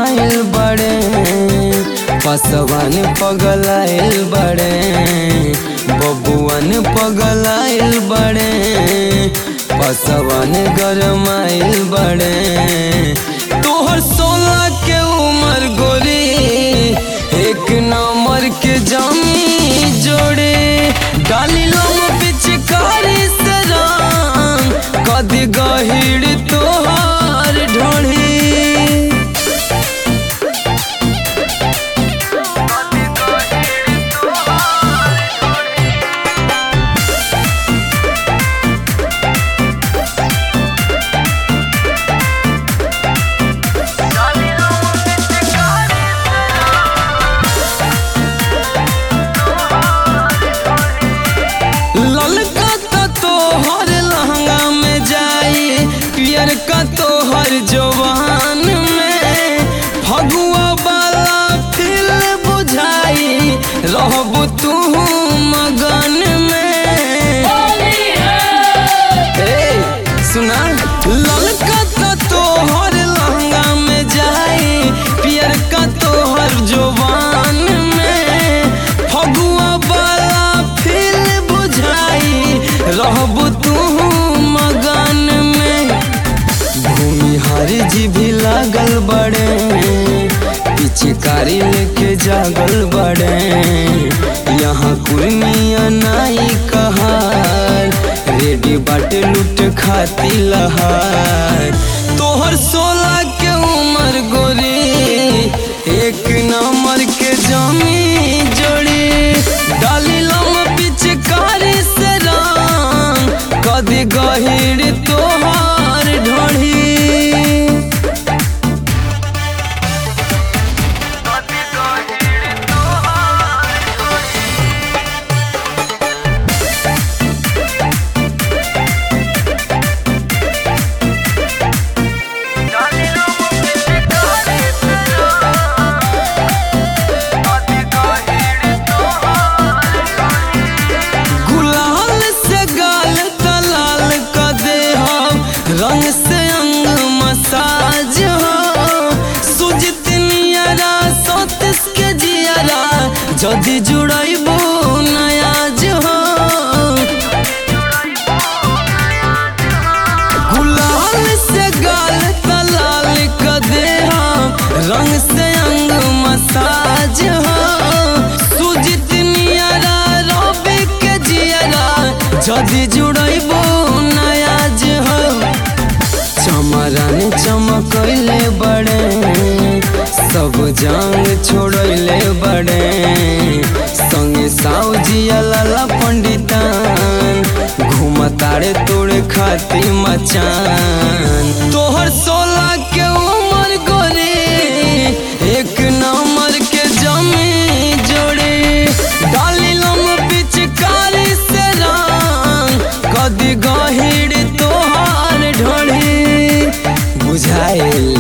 गरमाइल बड़े पसवान पगलाइल बड़े बबुआन पगलाइल बड़े पसवान गरमाइल बड़े तोहर सोलह के उम्र गोरी एक नंबर के जमी जोड़े डाली लम पिचकारी से रंग कदी गहिड़ तोहार ढोढ़ी ललका का तोहर लहंगा में जाई पियर का तोहर जवान में फगुआ वाला फिल बुझाई रहबू तू मगन में ए, सुना ललका का तोहर लहंगा में जाई पियर का तोहर जवान में फगुआ वाला फिल बुझाई रहबू तू मगन में भूमिहारी जी भी लागल बड़े पिचकारी लेके जागल बड़े यहाँ कुर्मिया नाई कहार रेडी बाटे लूट खाती लहार तोहर सोलह के उम्र गोरी एक नंबर के जमी जोड़ी डाली लम पिचकारी से रंग कदी गहिड़ तोहार ढोढ़ी गुलाल से गाल तलाल क दे हम रंग से अंग मसाज हो सुजित नियरा सतीश के जियरा जदि जुड़ैबू नयाज हो गुलाल से गाल तलाल क दे हम रंग से अंग मसाज हो सुजित नियरा रवि के जियरा जदि जुड़ैबू नयाज हो चमरन चमकैले बड़े सब जांग छोड़ैले बड़े संगे साउजिया लाला पंडितान घूमतारे तोड़े खाती मचान तोहर सोलह के उम्र गोरी एक नंबर के जमी जोड़ी डाली लम पिचकारी से रंग कदी गहिड़ तोहार ढोढ़ी बुझाइल